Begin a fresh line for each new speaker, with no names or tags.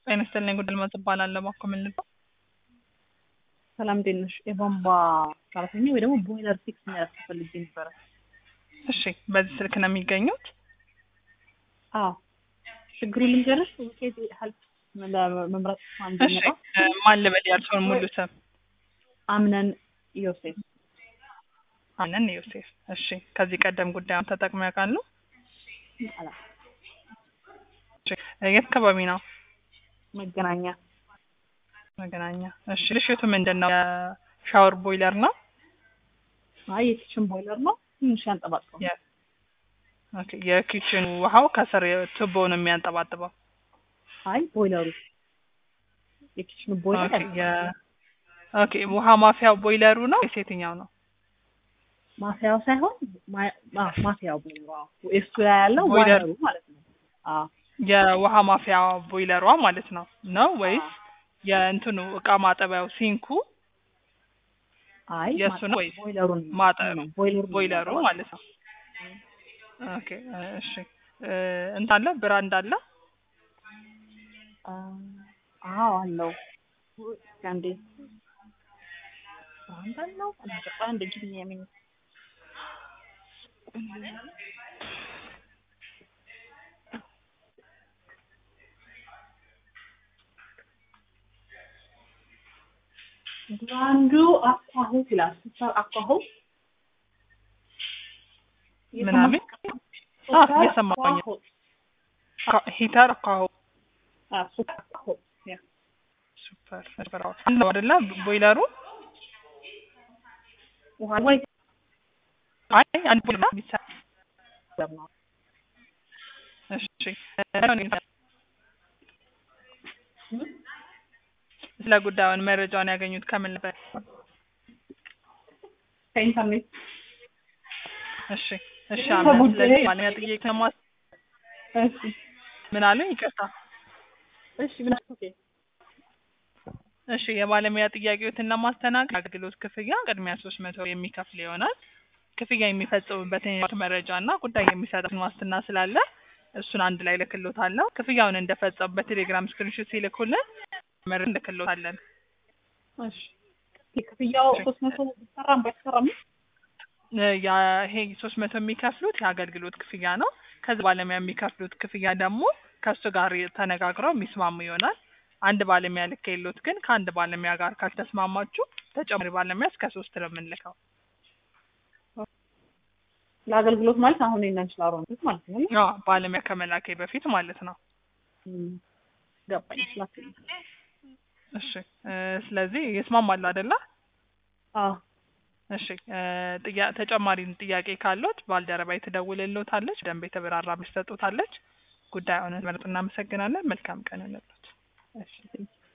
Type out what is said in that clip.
ጤና ይስጥልኝ ጉዳይ ልማት እባላለሁ። እባክዎ ምን ልበል?
ሰላም እንዴት ነሽ? የቧንቧ ሰራተኛ ወይ ደግሞ ቦይለር ፊክስ የሚያደርግ ፈልጌ ነበረ።
እሺ፣ በዚህ ስልክ ነው የሚገኙት?
አዎ ችግሩ ልንገርሽ፣ ውጤት ሀልፕ ለመምረጥ
እሺ፣
አንደኛ
እ፣ ማን ልበል ያልሽውን ሙሉ ስም?
አምነን ዮሴፍ
አነን ዮሴፍ። እሺ፣ ከዚህ ቀደም ጉዳዩን ተጠቅመው ያውቃሉ?
አላ
እሺ፣ እ፣ የት አካባቢ ነው?
መገናኛ
መገናኛ። እሺ፣ ልሽቱ ምንድን ነው? የሻወር ቦይለር ነው?
አይ የኪችን ቦይለር ነው። ትንሽ ያንጠባጥበው።
የ- ኦኬ፣ የኪችን ውሃው ከስር ቱቦ ነው የሚያንጠባጥበው።
አይ ቦይለሩ የኪችን ቦይለር
ኦኬ፣ የ- ኦኬ፣ ውሃ ማፊያው ቦይለሩ ነው ወይስ የትኛው ነው?
ማፊያው ሳይሆን ማ- ማ- ማፊያው ቦይለሩ አዎ። እሱ ላይ ያለው
ቦይለር-
ዋየሩ ማለት ነው። አዎ
የውሃ ማፊያ ቦይለሯ ማለት ነው ነው ወይስ የእንትኑ እቃ ማጠቢያው ሲንኩ
አይ
የእሱ ነው
ማጠ-
ወይስ
ቦይለሩን
ማጠብ
ነው ቦይለሩ
ቦይለሩ ማለት ነው? ኦኬ እሺ እ፣ እንትን አለ ብራንድ አለ?
አዎ አለው። እስኪ አንዴ አንተ ነው አንድ ጊዜ የሚን ብራንዱ አኳሁ ይላል። ሱፐር አኳሁ
ምናምን? አዎ፣ እየሰማሁኝ ነው። ካ- ሂተር ካሁ
ሱፐር አኳሁ ያ
ሱፐር ሱፐር አዎ። አንድ ነው አይደለ ቦይለሩ?
ውሃ ወይ
አይ አንድ ቦይለር ነው የሚሰራ።
ነው
እሺ ስለ ጉዳዩን መረጃውን ያገኙት ከምን ነበር?
ከኢንተርኔት
እሺ እሺ
ይህ
አምና
ከጉዳይ-
ስለዚህ ባለሙያ ጥያቄ ለማስ
እሺ
ምን አሉ? ይቅርታ
እሺ ብላ ኦኬ
እሺ የባለሙያ ጥያቄዎትን ለማስተናገድ አገልግሎት ክፍያ ቅድሚያ ሶስት መቶ የሚከፍል ይሆናል። ክፍያ የሚፈጽሙበትን የህይወት መረጃ እና ጉዳይ የሚሰጡትን ዋስትና ስላለ እሱን አንድ ላይ ልክሎታለሁ። ክፍያውን እንደፈጸሙ በቴሌግራም ስክሪንሾት ሲልኩልን መር ልክሎታለን።
እሺ ክፍያው ሶስት መቶ ቢሰራም ባይሰራም
እ፣ ያ ይሄ ሶስት መቶ የሚከፍሉት የአገልግሎት ክፍያ ነው። ከዚህ ባለሙያ የሚከፍሉት ክፍያ ደግሞ ከእሱ ጋር ተነጋግረው የሚስማሙ ይሆናል። አንድ ባለሙያ ልክ የሉት ግን ከአንድ ባለሙያ ጋር ካልተስማማችሁ ተጨማሪ ባለሙያ እስከ ሶስት ነው የምንልከው።
ለአገልግሎት ማለት አሁን እና እንችላለን ማለት ነው።
አዎ ባለሙያ ከመላኬ በፊት ማለት ነው።
እም፣ ገባኝ ስላክ
እሺ እ፣ ስለዚህ ይስማማሉ አይደለ?
አዎ
እሺ እ፣ ጥያ- ተጨማሪ ጥያቄ ካሉት ባልደረባዬ ትደውልልዎታለች። ደንብ የተብራራ ትሰጡታለች። ጉዳዩን መርጥ እናመሰግናለን። መልካም ቀን እንሎት።
እሺ